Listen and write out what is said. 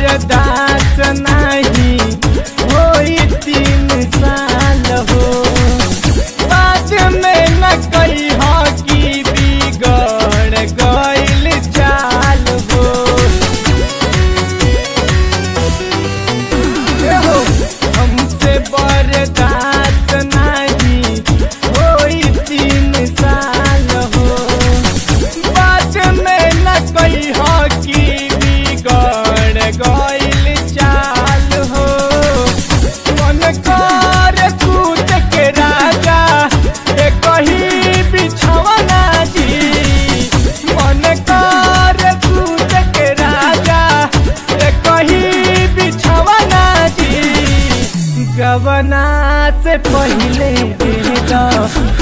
बर्दाश्त नहीं होई तीन साल हो बाद में न कही की बिगड़ गइल चाल हो ए हो, हमसे बर्दाश्त नहीं होई तीन साल हो बाद में न कही की बिगड़ गइल चाल हो मन कर सूत के राजा ए कही बिछवना जी मन कर सूत के राजा ए कही बिछवना जी गवना से पहले दे दो